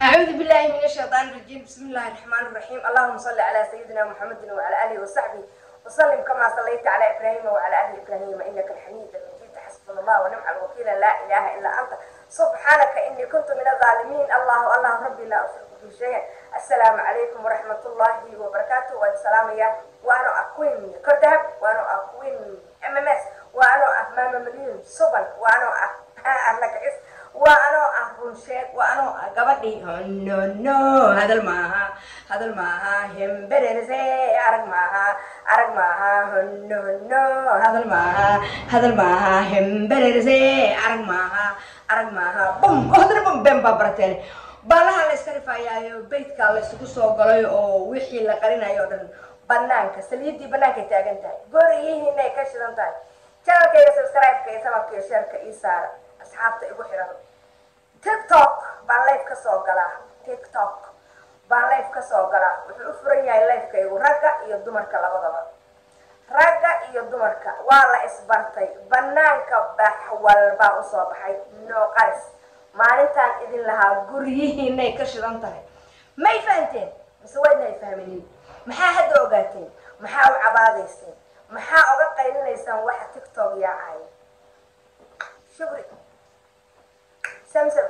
أعوذ بالله من الشيطان الرجيم بسم الله الرحمن الرحيم اللهم صل على سيدنا محمد وعلى آله وصحبه وسلم كما صليت على إبراهيم وعلى آل إبراهيم إنك الحميد المجيد حسبنا الله ونعم الوكيل لا إله إلا أنت سبحانك إني كنت من الظالمين الله الله ربي لا أشرك به شيئا السلام عليكم ورحمة الله وبركاته والسلام يا وأنا أكوين كردهب وأنا أكوين ام ام اس وأنا أمام مليون سبل وأنا أهلك إس وأنا أهون شيء وأنا قبضي نو نو هذا الماها هذا الماها هم بدرسي أرق ماها أرق ماها نو نو هذا الماها هذا الماها هم بدرسي أرق ماها أرق ماها بوم هذا بوم بم بابرتين baalaha la iska rifayaayo beydkaa la isugu soo galay oo wixii la qarinayo o dhan banaanka saliidii banaanka taagan tahay goriyihiinay ka shidan tahay janalkayga subscribe-ka iyo sababka iyo sheerka ii saara asxaabta igu xiran tiktok baan life ka soo galaa tiktok baan life ka soo galaa wuxuu u furan yahay lifekaygu ragga iyo dumarka labadaba ragga iyo dumarka waa la isbartay banaanka bax walbaa usoo baxay no qaris maalintaan idin lahaa guryihiinay ka shidan tahay may fahanteen mise waydna ay fahminin maxaa hadda ogaateen maxaa u cabaadayseen maxaa oga qaylinaysaan waxa tiktok yaacaya shukri samsam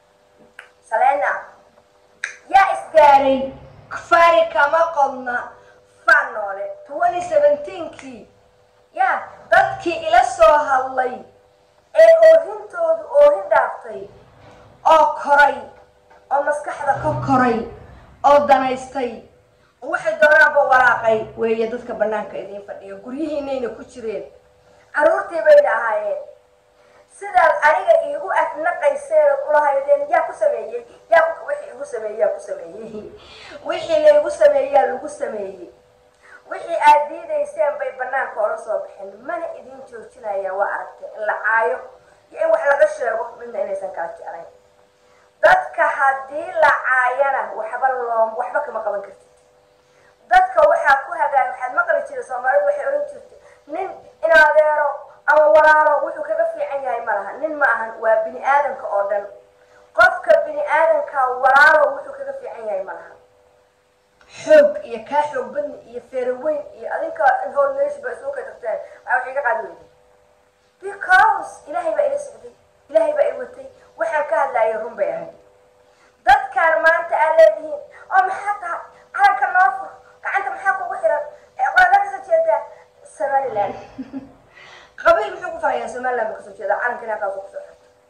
salena yaa isgaaray fari kama qodna faan noole twenty seventeenkii ya dadkii ila soo hadlay ee oohintoodu oohin dhaaftay oo koray oo maskaxda ka koray oo danaystay oo waxay doonaanba walaaqay weeye dadka banaanka idiin fadhiya guryihiinayna ku jireen carruurtii bayna ahaayeen sidaad aniga iigu afnaqayseen ulahaydeen yaa ku sameeyey yaa wixii igu sameeyey yaa ku sameeyey wixii laygu sameeyaa lagu sameeyey wixii aad diidayseen bay banaanka ola soo baxeen mana idin joojinayaan waa aragtee in la caayo iyo in wax laga sheego midna inaysan kala jeclayn dadka haddii la caayana waxba loo waxba kama qaban kartid dadka waxaa ku hagaag waxaad maqli jirta soomaalidu waxay oran jirtay nin in adeero ama walaalo wuxuu kaga fiican yahay ma laha nin ma ahan waa bini aadamka oo dhan qofka bini aadamka walaalo wuxuu kaga fiican yahay ma laha xoog iyo kaa xoog badni iyo feeraweyn iyo adinka howl meesha ba isugu ka tagteen waxaa wax iga qaadi weyday because ilaahay baa ila socday ilaahay baa i watay waxaan ka hadlaayay run bay ahayd dadkaan maanta aad leedihiin oo maxaa tahay calanka noo fur gacanta maxaa kugu xiran qolada kasoo jeedaa somaliland qabiil muxuu ku farayaa somaliland ba kasoo jeedaa calankana halkaasuu kusoo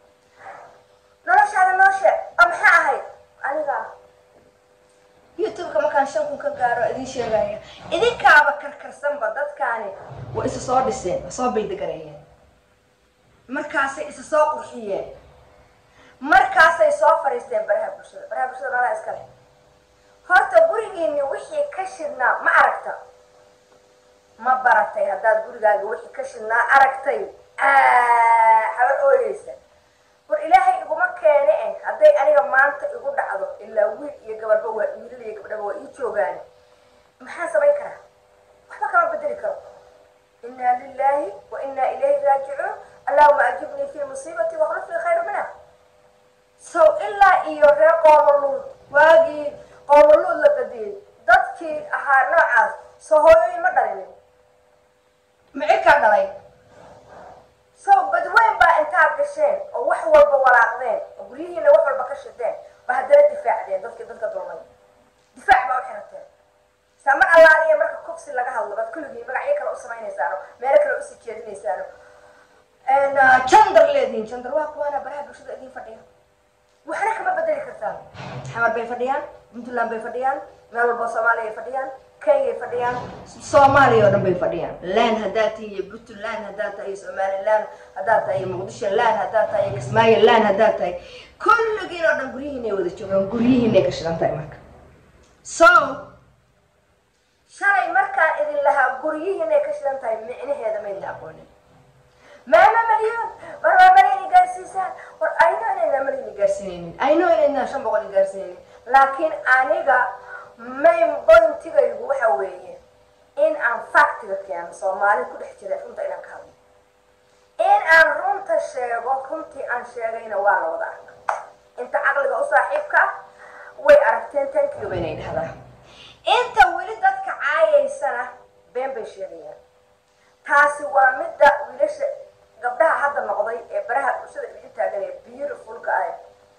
xirta noloshaada noo sheeg oo maxaa ahayd aniga youtube-ka markaan shan kun ka gaaro idiin sheegaya idinkaaba karkarsanba dadkaani waa isa soo dhiseen waa soo baydagareeyeen markaasay isa soo qurxiyeen markaasay soo fadhiisteen baraha bulshada baraha bulshada nalaa iska leh horta gurigiini wixii ka shidnaa ma aragta ma baratay haddaad gurigaaga wixii ka shidnaa aragtay habar ooyeysa war ilaahay iguma keene eh hadday aniga maanta igu dhacdo ilaa wiil iyo gabarba waa wiilal iyo gabdhaba waa ii joogaani maxaan samayn karaa waxba kama bedeli karo inaa lilahi wa inaa ilayhi raajicuun allahuma ajibnii fi musiibati wakhluf lii khayra minha so ilaa iyo reer qoomoluud waagii qoomoluud la badiyey dadkii ahaa noocaas soo hooyooyin ma dhalinin mici ka dhalay so badweyn baa intaad gasheen oo wax walba walaaqdeen oo guryihiina wax walba ka shideen ba haddana difaacdeen dadkii dadka dulmay difaac baa u xirateen saa mar allaaliya marka kufsi laga hadlo baad kulligiin magacyo kale u samaynaysaano meelo kale usii jeedinaysaano jandar leediin jandar waa kuwaana baraha bulshada idiin fadhiya waxna kama bedeli kartaan xamar bay fadhiyaan puntland bay fadhiyaan meel walba soomaaliya ay fadhiyaan kenyay fadhiyaan soomaaliya oo dhan bay fadhiyaan laan haddaad tahay iyo puntland haddaad tahay iyo somaliland haddaad tahay iyo muqdisho laan haddaad tahay iyo kismaayo laan haddaad tahay kulligiin oo dhan guryihiinay wada joogaan guryihiinay ka shidan tahay marka so shalay markaan idin lahaa guryihiinay ka shidan tahay micnaheeda maydna aqoonin maama malyan war waa malayna gaarsiisaan war ayno inaynaa malayna gaarsiinaynin ayno inaynaa shan boqol gaarsiinaynin laakiin aniga main bointigaygu waxa weeye in aan factiga keeno soomaali ku dhex jira runta inaan ka hadlo in aan runta sheego runtii aan sheegayna waa la wada arka inta caqliga u saaxiibka ah way aragteen tankiyo baynay dhahdaa inta weli dadka caayaysana been bay sheegayaan taasi waa midda wiilasha gabdhaha hadda noqday ee baraha bulshada idin taagan ee beautifulka ah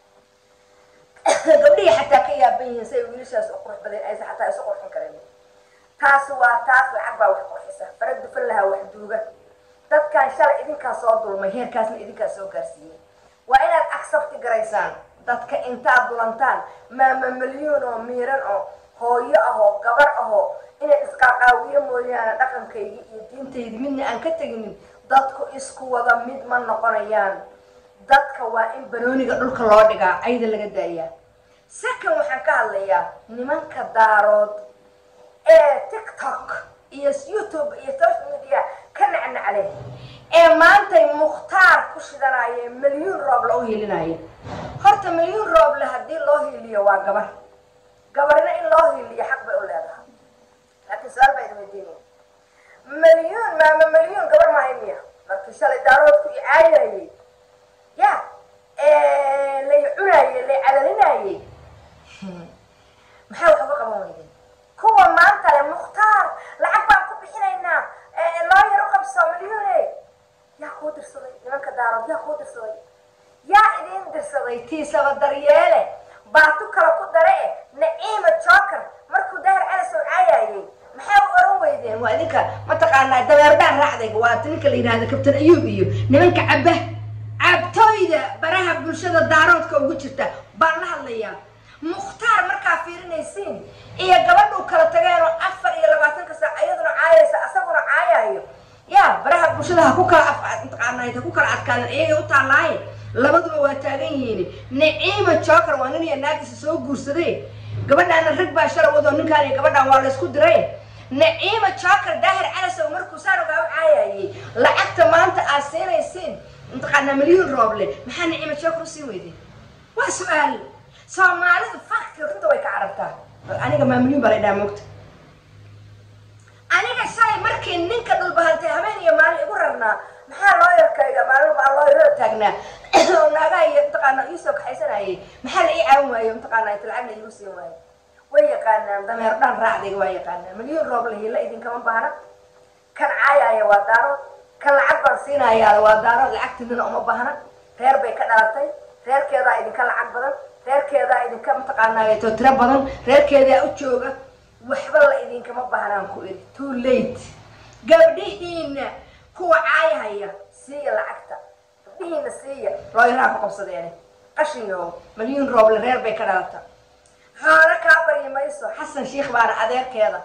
gabdhihii xataa ka yaaban yihiin si ay wiilashaas u qurux badan aysan xataa isu qurxin karin taasi waa taas lacag baa wax qurxisa fara dufan lahaa wax duuga dadkan shalay idinkaa soo dulmay heerkaasna idinkaa soo gaarsiiyey waa inaad accepti garaysaan dadka intaad dulantaan maama milyuun oo miiran oo hooyo ahoo gabar ahoo inay isqaaqaawiyo mooyaane dhaqankaygii iyo diintaydi midna aan ka teginin dadku isku wada mid ma noqonayaan dadka waa in banooniga dhulka loo dhigaa cayda laga daayaa second waxaan ka hadlayaa nimanka daarood ee tiktok iyo youtube iyo social media ka nacnacle ee maantay mukhtaar ku shidanaya milyuun rooble u hiilinaya horta milyuun rooble haddii loo hiiliyo waa gabar gabarina in loo hiiliyo xaq bay u leedahay laakiin su-aal baa idin weydiinaya milyuun maama milyuun gabar maahay miya markii shalay daaroodku i caayayay ya lay cunaayey lay calalinayey maxaa wax uga qaban weydeen kuwa maanta le mukhtaar lacag baan ku bixinaynaa loo yar u qabso milyuune yaa kuu dirsaday nimanka daarood yaa kuu dirsaday yaa idiin dirsaday tiisaba daryeele baatu kale ku dare e naciima joker markuu dahar calasow caayayey maxay u oran weydeen waa idinka mataqaanaa dabeerdhaan raacdayga waa ninka la yidhahda kabtan ayuub iyo nimanka cabba cabtooyda baraha bulshada daaroodka ugu jirta baan la hadlayaa mukhtaar markaa fiirinaysiin iyo gabadhuu kala tageenoo afar iyo labaatanka saac iyaduna caayaysa asaguna caayayo ya baraha bulshada ha ku kala mataqaanaa ha ku kala adkaadan iyagay u taallaaye labaduba waa taagan yihiin naciima joker waa nin iyo naagisa soo guursaday gabadhaana rag baa shala wadoo ninkaan iyo gabadhaan waa laysku diray naciima joker daahir calasow markuu saan ogaa u caayayey lacagta maanta aad siinaysiin mataqaanaa milyuun rooble maxaa naciima joker usii weydeen waa su-aal soomaalidu fakti runta way ka carabtaa aniga maa milyuun baa la dhaha moogta aniga shalay markii ninka dhulbahantay habeen iyo maalin igu rarnaa maxaa loo yarkayga maalin baa loo yaroo taagnaa oo naagaha iyo mataqaana iisoo kaxaysanayay maxaa la ii caawin waayo mataqaana inta lacag la iigu siin waayo way yaqaanaan dameer dhan raacdayga waa yaqaanaan milyuun rooble hiila idinkama baahna kan caayaya waa daarood kan lacag baan siinayaa waa daarood lacagtidina uma baahna reer bay ka dhalatay reerkeedaa idinka lacag badan reerkeedaa idinka mataqaanaato tiro badan reerkeedaa u jooga waxba la idinkama baahnaan ku iri too late gabdhihiina kuwa caayahaya siiya lacagta gabdhihiina siiya looyaraha ku qabsadeene qashinyo milyuun rooble reer bay ka dhalata xoolo kaa baryi mayso xasan shiikh baana adeerkeeda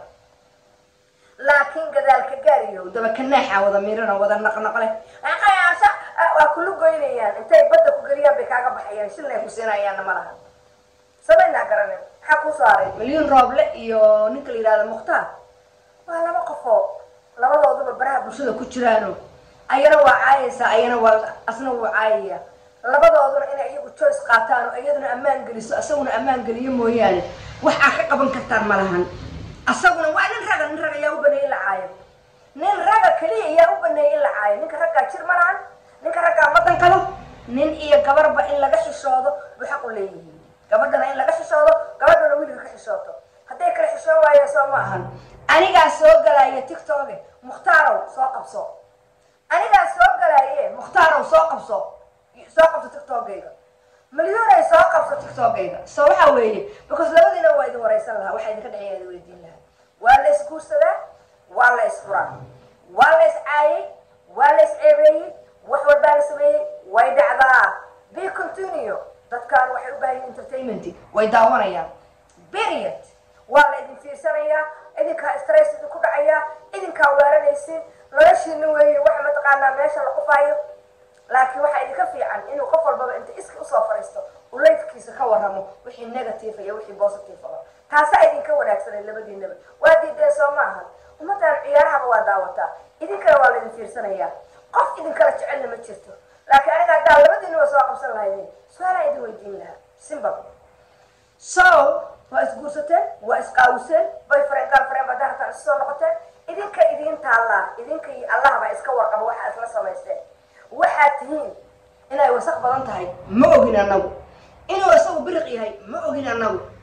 laakiin gadaalka gaariyo dabakanaaxa wada miirano wada naqnaqle qayaasha waa kula goynayaan intay badda ku geliyaan bay kaaga baxayaan shilnay ku siinayaanna ma laha samaynaa garanin maxaa kuu soo haray milyuun rooble iyo ninka la yidhahda mukhtaar waa laba qofoo labadooduba baraha bulshada ku jiraano ayana waa caayaysaa ayana waa asna wuu caayaya labadooduna inay iyagu joyce qaataan oo iyaduna ammaan geliso asaguna ammaan geliyo mooyaane wax aad ka qaban kartaan ma lahan asaguna waa nin raga nin raga yaa u baneeyey in la caayo nin raga keliya yaa u baneeyey in la caayo ninka raggaa jir ma lahan ninka raggaa ma dankalo nin iyo gabarba in laga xishoodo buu xaq u leeyihiin gabadhana in laga xishoodo gabadhana wiliga ka xishooto hadday kala xishoon waayeen soo ma ahan anigaa soo galaya tictoke muhtaarow soo qabso anigaa soo galaaye muhtaarow soo qabso soo qabso tiktokeyga milyuunay soo qabso tiktokeyga so waxa weeye because labadiina waa idin waraysan lahaa waxaa idinka dhexeeya idin weydiin lahaa waa la isguursadaa waa la isfuraa waa la iscaayay waa la isceebeeyey wax walbaa la sameeyey way dhacdaa be continue dadkaan waxay u baahan yihin entertainment way daawanayaan period waa la idin fiirsanayaa idinkaa stress idinku dhacayaa idinkaa weeranaysin noloshiina weeye waxa mataqaanaa meesha la qufaayo laakiin waxaa idinka fiican inuu qof walbaba inta iski usoo fariisto uu laydkiisa ka warramo wixii negative iyo wixii positive ah taasaa idinka wanaagsanay labadiinaba waa diideen soo maahan ummaddan ciyaarahaba waa daawataa idinkana waa laydin fiirsanayaa qof idinkala jecelna ma jirto laakiin aniga haddaa labadiinaba soo qabsan lahaydeen su-aalaa idin weydiin lahaa simbab so waa isguursateen waa isqaawiseen boyfriend girlfriend baa dahartan isu soo noqoteen idinka idiin taallaa idinka iyo allah baa iska warqaba waxa isla samaysteen waxaad tihiin inay wasaq badan tahay ma ogin annagu inuu isagu biriq yahay ma ogin annagu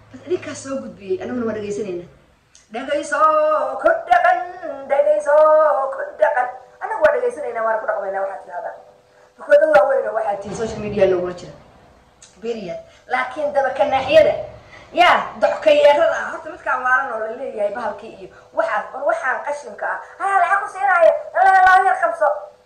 bas idinkaas soo gudbiyey anaguna waa dhegaysanayna dhegayso ku dhaqan dhegayso ku dhaqan anagu waa dhegaysanayna waana ku dhaqmaynaa waxaad tidhahdaa dukoodad waaweyn oo waxaad tihi social media loogula jira period laakiin dabakanaaxyada yaa dockayeerada ah horta midkaan waalan oo la leeyahay bahalkii iyo waxaas war waxaan qashinka ah haa lacag ku siinaayo laa yar qabso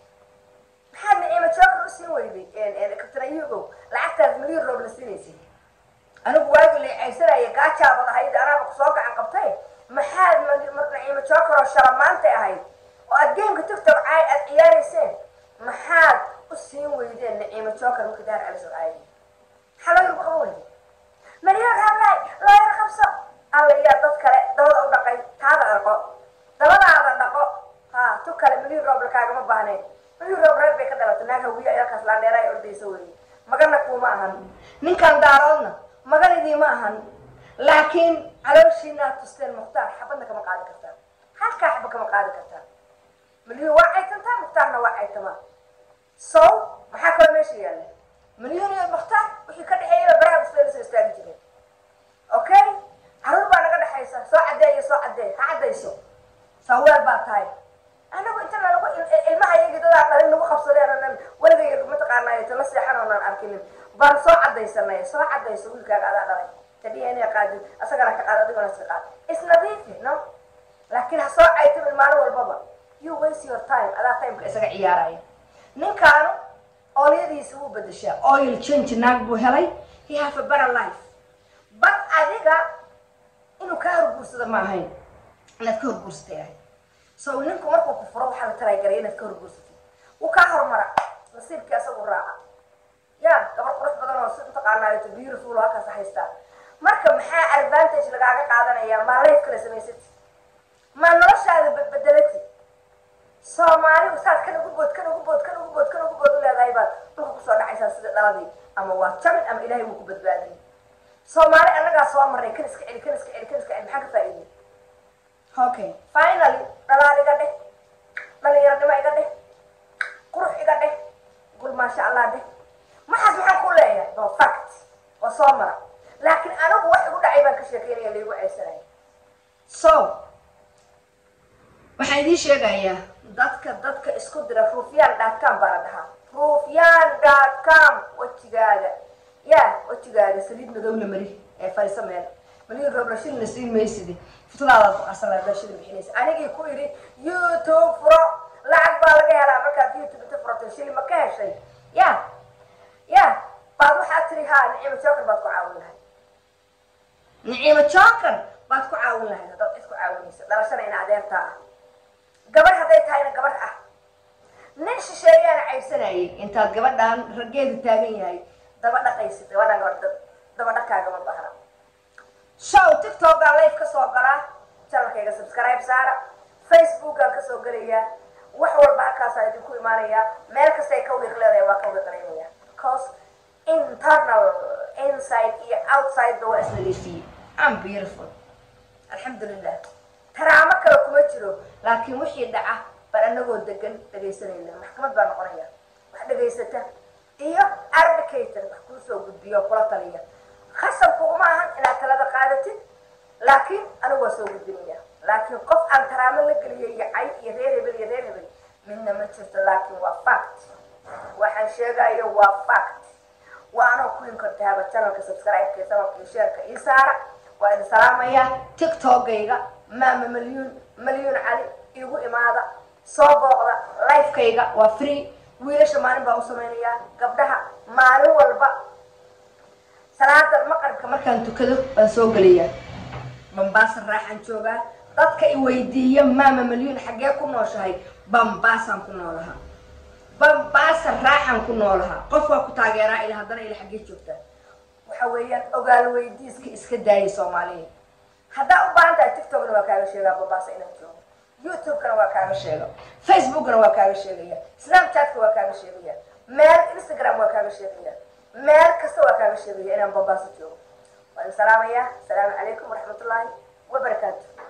maxaad naciima jookar u siin weyday kabtana iyagow lacagtaas milyan roob la siinaysay anigu waagi la caysanaya gaajaabad ahayd anaaba kusoo gacan qabtay maxaad naciima jookar oo shala maantay ahayd oo aad gameka tiktok caay aad ciyaarayseen maxaad u siin weydeen naciima jookar marka daar caliso caayay maxaa loo yarku qaban weyday milyan raablaay loo yar qabso alla yaa dad kale dabada u dhaqay taada dhaqo dabadaada dhaqo ha tu kale milyan roob lakaagama baahnayn milyan roob reer bay ka dhalatay naag hawiye ayalkaas laandheera ay ordaysa weeye magana kuuma ahan ninkan daaroodna maganidii ma ahan laakiin calooshiinaad tusteen mukhtaar xabadna kama qaadi kartaan halkaa xaba kama qaadi kartaan milyan waa caytantaa mukhtaarna waa caytamaa so maxaa kaloo meesha yaalla milyan iyo mukhtaar wixii ka dhexeeyaba baraha bisbay lasoo istaagi jireen okay caruur baa naga dhexaysa soo caddeeyo soo caddee ha caddayso saweel baa tahay anagu inta nalagu ilmaha iyagii dadaa dhalin nagu qabsadeen oonan weligay mataqaanaayo tala seexan oonan arkinin baan soo caddaysanay soo caddayso wiilkaaga adaa dhalay ta d n a qaadin asagana ka qaad adigona iska qaad isnadiifi no laakiin ha soo caytamin maalin walbaba you waste your time adaa timeka isaga ciyaaraya ninkaanu oolyadiisa wuu bedeshaa oil change naag buu helay he have a better life but adiga inuu kaa horguursado ma ahayn inaad ka horguursatay ahayd so ninku markuu ku furo waxaa la talaagaraya inaad ka horguursatay wuu kaa horumara nasiibkii asagu raaca ya gabar qurux badan oo si mataqaanaayo beautiful halkaas haystaa marka maxaa advantage lagaaga qaadanaya maa life kala samaysati maa noloshaada badbedelati soomaaligu saad kan ugu bood kan ugu bood kan ugu bood kan ugu bood u leedahay baad dhulka kusoo dhacaysaa sida dhaladii ama waa jabin ama ilaahay wuu ku badbaadin soomaali annagaa soo marnay kan iska celi kan iska celi kan iska celi maxaa ka faa'iidey okay finally dhalaal iga dheh dhalinyaranimo iga dheh qurux iga dheh gul maasha allah dheh maxaas maxaan ku leeyahay waa fact waa soo mara laakiin anigu wax igu dhacay baan ka sheekeynaya laigu ceysanaya so waxaan idiin sheegayaa dadka dadka isku dira ruufyaan dotcom baa la dhahaa ruufyaan dotcom wejigaaga ya wejigaaga saliid madow la mari ee fariiso meel malin roobla shilna siin maysidi futadaadaad ku qarsanaa shilin bixinaysa anigii ku yidhi youtube furo lacag baa laga helaa markaad youtube inta furatay shilin ma ka heshay ya ya baad waxaad tiri ha niciimo joker baad ku caawin lahayd niciimo joker baad ku caawin lahayd haddaad cid ku caawinaysa dhalashana ina adeertaa ah gabar hadday tahayna gabar ah nin shisheeyaana caybsanayay intaad gabadhaan raggeedu taagan yahay daba dhaqaysid gabadhaan gabadh daba dhaqkaagama bahna show tiktokaan life ka soo galaa channelkayga subscribe saara facebookaan kasoo gelayaa wax walba halkaasaa idinku imaanayaa meel kastay ka wiiq leedahay waa ka wiiqlaynaya because internal inside iyo outside ba waa isnadiifiyey am beautiful alxamdulilah taraamo kale kuma jiro laakiin wixii dhaca baan anagoo degan dhegaysanayna maxkamad baa noqonaya wax dhegaysata iyo advocator wax kuu soo gudbiyo kula taliya khasabku uma ahan inaad talada qaadatid laakiin anigu waa soo gudbinaya laakiin qof aan taraamo la geliyo iyo cay iyo reer hebel iyo reer hebel midna ma jirto laakiin waa fact waxaan sheegayo waa fact waa anoo ku hin kartaaba channelka subscribe-ka sababka iyo sheerka ii saara waa idin salaamaya tiktokgayga maama malyuun malyuun cali igu imaada soo booqda lifekayga waa free wiilasha maalin baa u samaynayaa gabdhaha maalin walba salaada maqribka markaan tukado baan soo gelayaa bambaasa raaxaan joogaa dadka i weydiiya maama malyuun xaggee ku nooshahay bambaasaan ku noolahaa bambaasa raaxaan ku noolahaa qof waa ku taageeraa ila haddana ila xaggee joogtaa waxa weeyaan ogaal weydiiska iska daayay soomaaliya haddaa u baahan tahay tiktokna waa kaaga sheegaa bambaasa inaan joogo youtube-kana waa kaaga sheega facebookna waa kaaga sheegaya snapchatka waa kaaga sheegaya meel instagram waa kaaga sheegaya meel kasta waa kaaga sheegaya inaan bambaaso joogo waan salaamayaa asalaamu calaykum waraxmatullaahi wabarakaatu